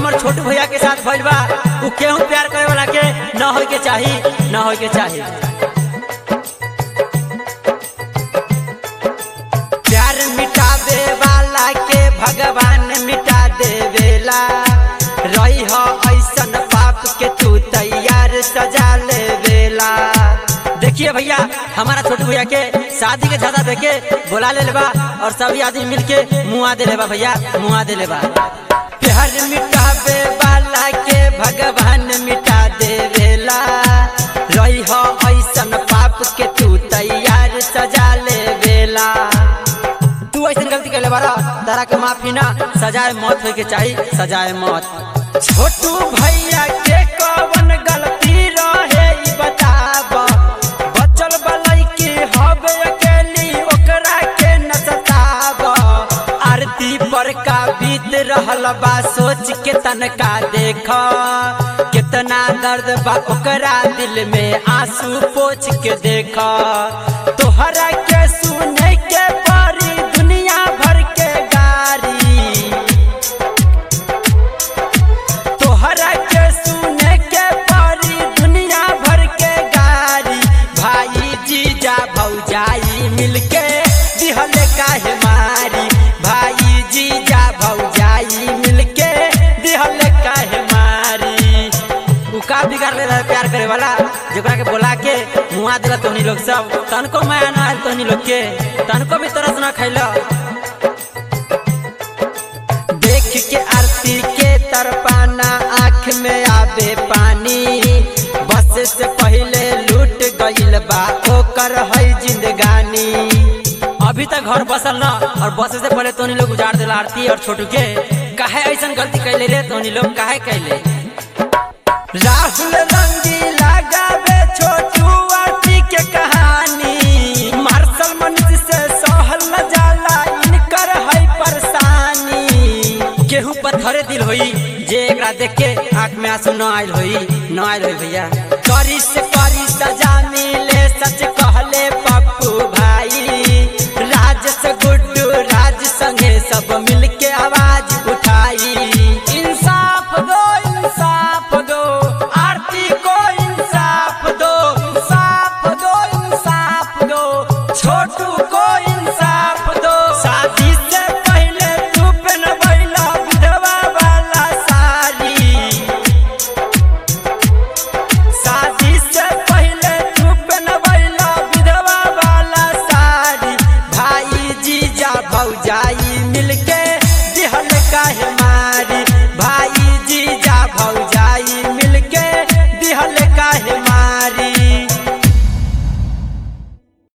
हमर छोटू भैया के साथ भइल बा उ केहू प्यार करे वाला के न होय के चाही न होय के चाही प्यार मिटावे वाला के भगवान मिटा देवेला रही हो ऐसन पाप के तू तैयार सजा लेवेला देखिए भैया हमारा छोटू भैया के शादी के झादा देके बुला ले बा और सभी आदमी मिलके मुआ दे लेबा भैया मुआ दे लेबा प्यार मिटावे वाला के भगवान मिटा देवेला रही हो ऐसन पाप के तू तैयार सजा लेवेला तू ऐसन गलती कर ले बारा तारा के माफी ना सजाए मौत होय के चाही सजाए मौत छोटू भैया के कवन गलती रहे ई बताब बचल बलई के हब अकेली ओकरा के न सताब आरती पर का बीत रहल बा सोच के तनका देख कितना दर्द बा ओकरा दिल में आंसू पोछ के देख तोहरा के सुने के परी दुनिया भर के गारी तोहरा के सुने के परी दुनिया भर के गारी भाई जीजा भौजाई मिलके दिहल काहे मारी भाई जीजा भौजाई मिलके दिहल काहे मारी उ का बिगाड़ ले रहा है प्यार करे वाला जेकरा के बोला के मुआ दिला तोहनी लोग सब तनको माया ना आयल तोहनी लोग के तनको भी तरस ना खैला देख के आरती के तरपाना आँख में आवे पानी बस से पहले लूट गइल बा ओकर है जिंदगानी अभी तक घर बसल ना और बस से पहले तोनी लोग उजाड़ दिला आरती और छोटू के काहे ऐसन गलती कैले रे तोनी लोग काहे कैले राहुल रंगी लगावे छोटू आरती के कहानी मार्शल मनीष से सहल न जाला इनकर है परेशानी केहू पत्थरे दिल होई जे एकरा देख के आंख में आंसू न आइल होई न आइल होई भैया करी से करी सजा मिले सच